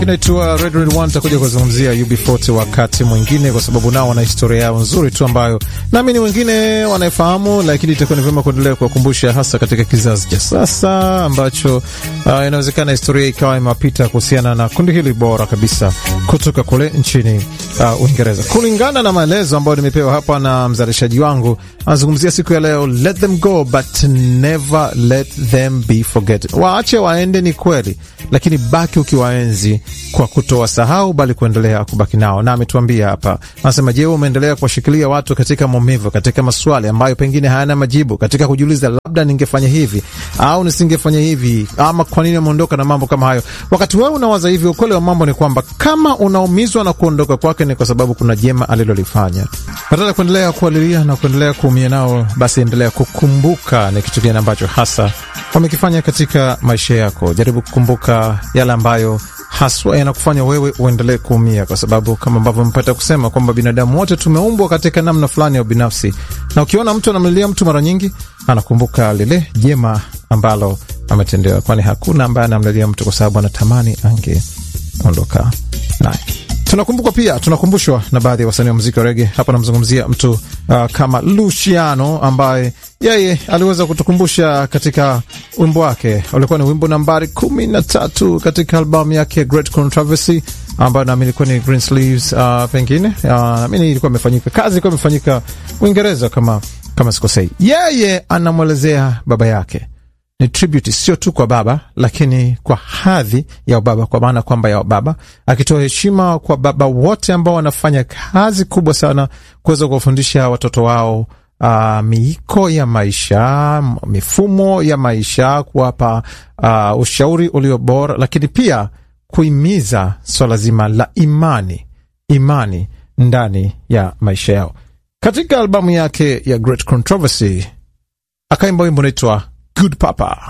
Inaitwa Red Red One. Takuja kuzungumzia UB40 wakati mwingine, kwa sababu nao wana historia yao nzuri tu ambayo naamini wengine wanaifahamu, lakini itakuwa ni vyema kuendelea kuwakumbusha, hasa katika kizazi cha sasa ambacho uh, inawezekana historia ikawa imepita kuhusiana na kundi hili bora kabisa kutoka kule nchini uh, Uingereza. Kulingana na maelezo ambayo nimepewa hapa na mzalishaji wangu, anazungumzia siku ya leo, let them go but never let them be forgotten. Waache waende, ni kweli, lakini baki ukiwaenzi kwa kutowasahau bali kuendelea kubaki nao. Na ametuambia hapa, anasema, je, umeendelea kuwashikilia watu katika maumivu, katika maswali ambayo pengine hayana majibu, katika kujiuliza labda ningefanya hivi au nisingefanya hivi, ama kwa nini ameondoka na mambo kama hayo. Wakati wewe unawaza hivi, ukweli wa mambo ni kwamba kama unaumizwa na kuondoka kwake ni kwa sababu kuna jema alilolifanya. Badala kuendelea kualilia na kuendelea kuumia nao, basi endelea kukumbuka ni kitu gani ambacho hasa wamekifanya katika maisha yako. Jaribu kukumbuka yale ambayo haswa yanakufanya wewe uendelee kuumia, kwa sababu kama ambavyo mpata kusema kwamba binadamu wote tumeumbwa katika namna fulani ya ubinafsi, na ukiona mtu anamlilia mtu, mara nyingi anakumbuka lile jema ambalo ametendewa, kwani hakuna ambaye anamlilia mtu kwa sababu anatamani angeondoka naye. Tunakumbuka pia, tunakumbushwa na baadhi ya wasanii wa muziki wa rege. Hapa namzungumzia mtu uh, kama Luciano ambaye yeye aliweza kutukumbusha katika wimbo wake ulikuwa ni wimbo nambari kumi na tatu katika albamu yake Great Controversy ambayo naamini ilikuwa ni Green Sleeves. Uh, pengine uh, naamini ilikuwa imefanyika kazi ilikuwa imefanyika Uingereza kama kama sikosei. Yeye anamwelezea baba yake ni tribute sio tu kwa baba lakini kwa hadhi ya baba, kwa maana kwamba ya baba, akitoa heshima kwa baba wote ambao wanafanya kazi kubwa sana kuweza kuwafundisha watoto wao uh, miiko ya maisha, mifumo ya maisha, kuwapa uh, ushauri ulio bora, lakini pia kuhimiza swala zima la imani, imani ndani ya maisha yao. Katika albamu yake ya Great Controversy akaimba wimbo unaitwa Good Papa.